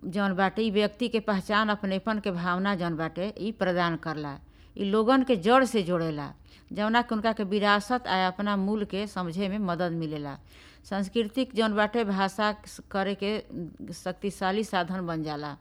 जौन बाटे इ व्यक्ति के पहचान अपनेपन के भावना जौन बाटे इ प्रदान करला इ लोगन के जड़ से जोड़ेला जौना के उनका के विरासत आ अपना मूल के समझे में मदद मिलेला सांस्कृतिक जौन बाटे भाषा करे के शक्तिशाली साधन बन जाला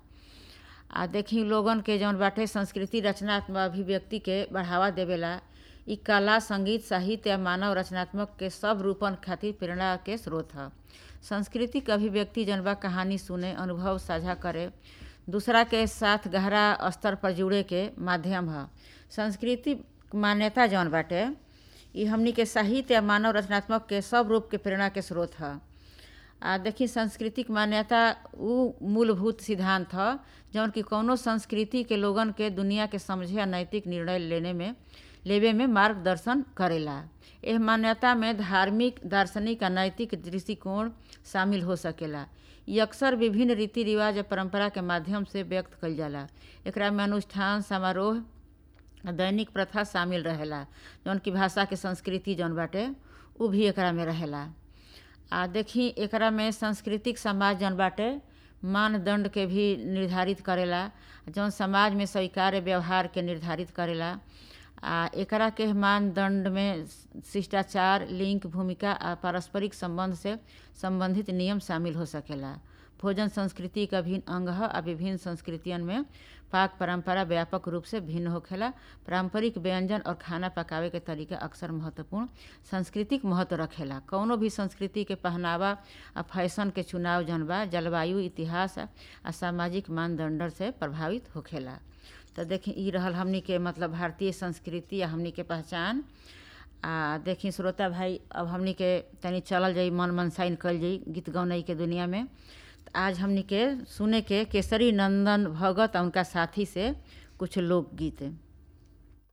आ देखी लोगन के जौन बाटे संस्कृति रचनात्मक अभिव्यक्ति के बढ़ावा देवेला इ कला संगीत साहित्य या मानव रचनात्मक के सब रूपन खातिर प्रेरणा के स्रोत ह सांस्कृतिक अभिव्यक्ति जौन बा कहानी सुने अनुभव साझा करे दूसरा के साथ गहरा स्तर पर जुड़े के माध्यम ह संस्कृति मान्यता जौन बाटे इ हमनी के साहित्य या मानव रचनात्मक के सब रूप के प्रेरणा के स्रोत ह आ देखी सांस्कृतिक मान्यता उ मूलभूत सिद्धांत ह जौन कि कौनो संस्कृति के लोगन के दुनिया के समझे आ नैतिक निर्णय लेने में लेवे में मार्गदर्शन करेला एह मान्यता में धार्मिक दार्शनिक आ नैतिक दृष्टिकोण शामिल हो सकेला इ अक्सर विभिन्न रीति रिवाज आ परंपरा के माध्यम से व्यक्त कइल जाला एकरा में अनुष्ठान समारोह दैनिक प्रथा शामिल रहेला जौन कि भाषा के संस्कृति जौन बाटे उ भी एकरा में रहेला आ देखी एकरा में सांस्कृतिक समाज जौन बाटे मानदंड के भी निर्धारित करेला जौन समाज में स्वीकार्य व्यवहार के निर्धारित करेला आ एकरा के मानदंड में शिष्टाचार लिंग भूमिका आ पारस्परिक संबंध से संबंधित नियम शामिल हो सकेला भोजन संस्कृति का अभिन्न अंग है आ विभिन्न संस्कृतियन में पाक परंपरा व्यापक रूप से भिन्न होखेला पारंपरिक व्यंजन और खाना पकावे के तरीका अक्सर महत्वपूर्ण सांस्कृतिक महत्व रखेला कौनो भी संस्कृति के पहनावा आ फैशन के चुनाव जौन बा जलवायु इतिहास आ सामाजिक मानदंड से प्रभावित होखेला तो देखी इ रहल हमनी के मतलब भारतीय संस्कृति आ हमनी के पहचान आ देखी श्रोता भाई अब हमनी के तनी चलल जाई मन मनसाइन कल जाई गीत गौनई के दुनिया में आज हमनी के सुने के केसरी नंदन भगत और उनका साथी से कुछ लोकगीत